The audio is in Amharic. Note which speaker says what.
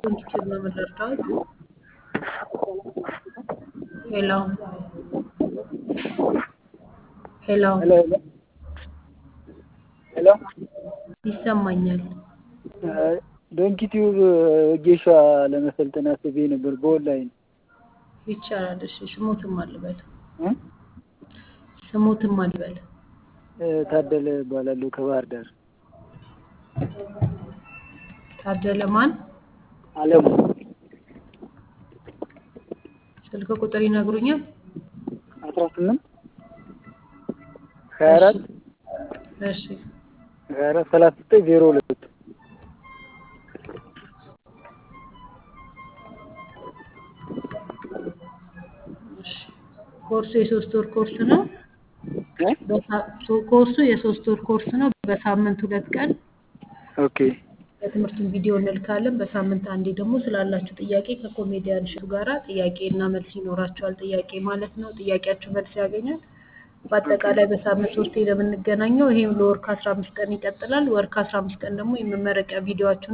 Speaker 1: ዩቲዩብ ነው የምንረዳት። ሄሎ ሄሎ
Speaker 2: ሄሎ ሄሎ
Speaker 1: ይሰማኛል።
Speaker 2: ዶንኪ ቲዩብ ወጌሻ ለመሰልጠን አስቤ ነበር በኦንላይን
Speaker 1: ይቻላል። እሺ ስሙትም አልበል
Speaker 2: እ?
Speaker 1: ስሙትም አልበል።
Speaker 2: ታደለ እባላለሁ ከባህር ዳር
Speaker 1: ታደለ ማን?
Speaker 2: አለሙ
Speaker 1: ስልክ ቁጥር ይነግሩኛል?
Speaker 2: አስራ ስምንት ሀያ አራት
Speaker 1: እሺ
Speaker 2: ሀያ አራት ሰላሳ ዘጠኝ ዜሮ ሁለት
Speaker 1: እሺ። ኮርሱ የሶስት ወር ኮርስ ነው።
Speaker 2: እ?
Speaker 1: በሳ- ሶ- ኮርሱ የሶስት ወር ኮርስ ነው። በሳምንት ሁለት ቀን
Speaker 2: ኦኬ
Speaker 1: የትምህርቱን ቪዲዮ እንልካለን። በሳምንት አንዴ ደግሞ ስላላችሁ ጥያቄ ከኮሜዲያን እሸቱ ጋራ ጥያቄ እና መልስ ይኖራቸዋል። ጥያቄ ማለት ነው። ጥያቄያችሁ መልስ ያገኛል። በአጠቃላይ በሳምንት ሶስቴ ነው የምንገናኘው። ይሄም ለወር ከአስራ አምስት ቀን ይቀጥላል። ወር ከአስራ አምስት ቀን ደግሞ የመመረቂያ ቪዲዮችሁን